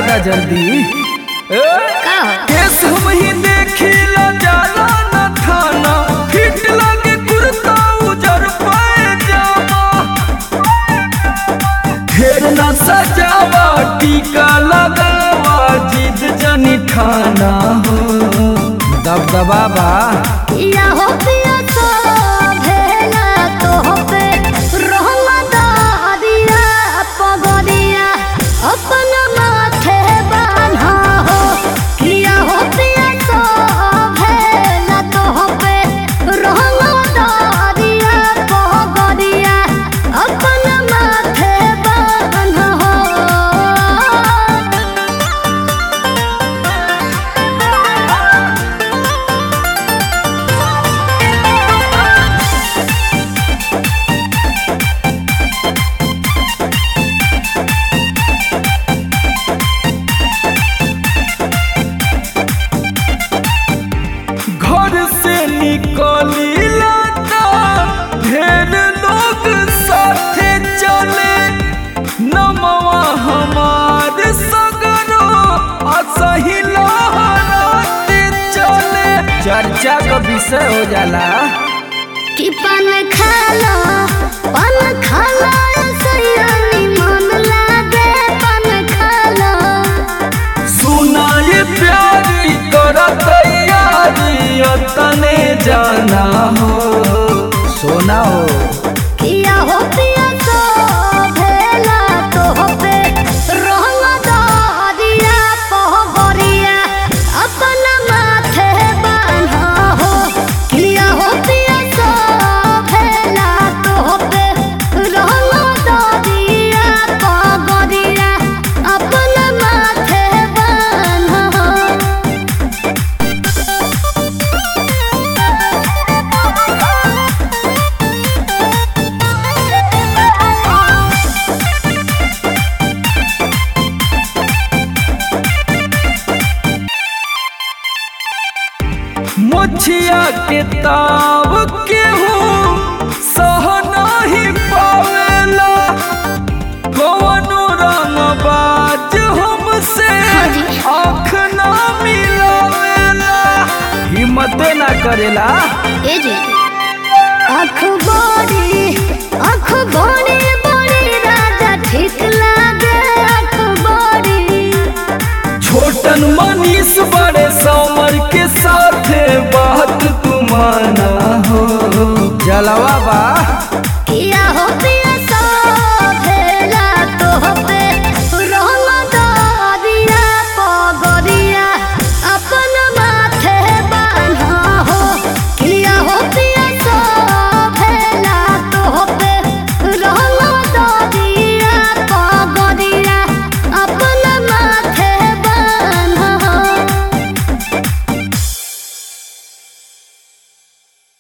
दा जल्दी ए, का हो केस हम ही देखिला जाला न थाना हिट लगे कुर्ता उजर पाए जावा ढेर न सजावा टीका लगावा जिद जनी ठाना हो दबदबा बा या हो पिया तो भेला तो हो पे रहमा दादिया पगदिया अपन माथे बान्हा हो किया हो पिया तो भेला तो हो पे रहमा दादिया पगदिया अपन माथे बान्हा हो घर से निकली लाता ढेर लोग साथे चले नमवा हमार सगरो असही लहराते चले चर्चा का विषय हो जाला कि पान खाला पान खाला सयानी मन लागे पान खाला सुना ये प्यारी तोरा तैयारी तने जाना हो सोना हो किया हो पिया तो भेला तो हो पे रहला दादिया पहबरिया अपन माथे बान्हा हो किया हो पिया तो भेला तो हो पे रहला दादिया पहबरिया अपन माथे बान्हा हो मुछिया के ताव के हूँ सह नहीं पावेला कौनो रंग बाज हमसे हाँ जी। आँख ना मिलावेला हिम्मत ना करेला ए जे अखबारी अखबारी बड़ी राजा ठीक लागे अखबारी छोटन मनीष बड़े समर के साथे बात तुमाना हो जलवा बा